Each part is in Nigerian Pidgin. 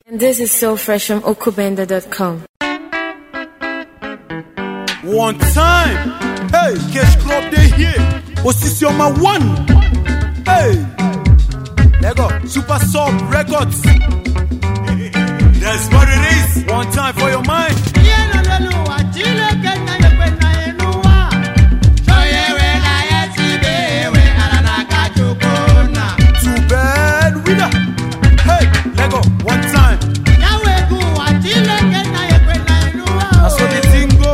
And this is so fresh from okubenda.com. One time, hey, Cash Club they here. Osisi on my one, hey, there go Super Sub Records. That's what it is. One time for your mind. Too bad winner. Hey, Lego. One time. That's what the thing go.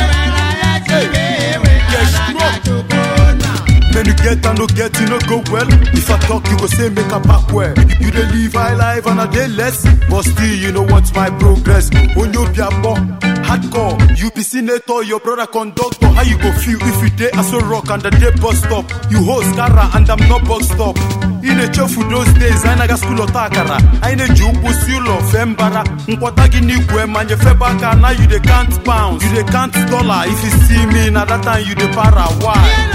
When you get and no get, you no go well. If I talk, you go say make a back where. You dey live high life and a day less, but still you know what's my progress. When you be a bomb, hardcore, you be senator, your brother conductor. How you go feel if you day as a rock and the day bus stop? You host Gara and I'm not bus stop. In a for those days, I naga school otakara. I need you pusulo fembara. Nkwata gini kwe manje febaka. Now you dey count pounds, you dey count dollar. If you see me, now that time you dey para. Why?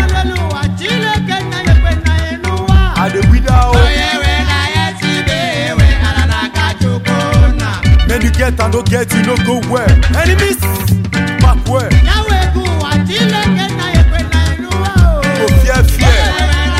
I dey wither oh. When you get and no get, you no go where. Enemies, back where? Go fear, fear.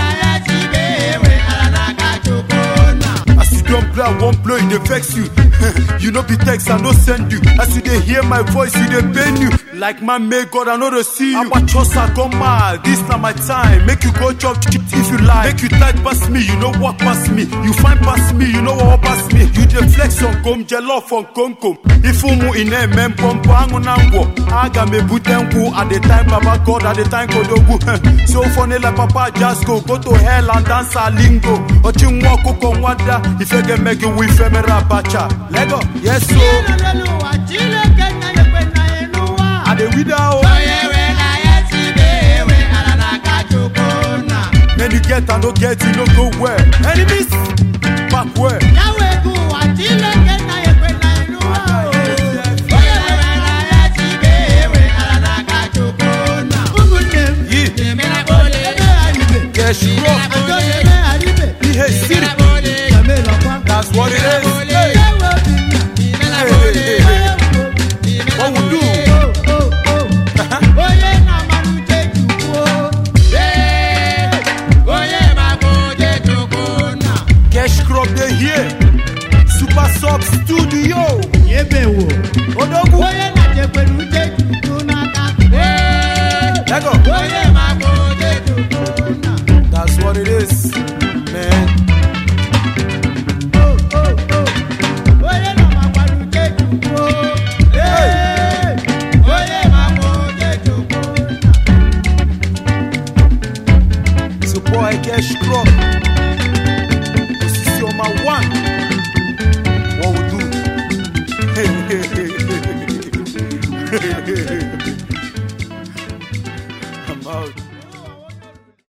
As you don't blow, I won't blow, it dey vex you. you no be text, I no send you. As you dey hear my voice, you dey pain you. Like man make God, I know dey see you. Abachosa come mad, this na my time. Make you go chop chip if you like. Make you tight pass me, you know walk past me. You find pass me, you know walk past me. You dey flex on kom, jollof on kom kom. Ifumu ine mem pompo angu nango. Aga me butenku at the time Baba God at the time Kodogu. so funny like Papa just go go to hell and dance a lingo. Ochimwa koko nwada. If you get make you with femera bacha. Lego, yes so. I dey wither oh. When you get and no get, you no go where. Enemies, back where? Yeah, cash rock. Ihe siri. That's what it is. Hey, hey, hey, hey. What we do? Cash crop they here. Super Sub Studio. Odogu. Lego. That's what it is, man. It's your boy Cash Crop. This is your my one. What we do? I'm out.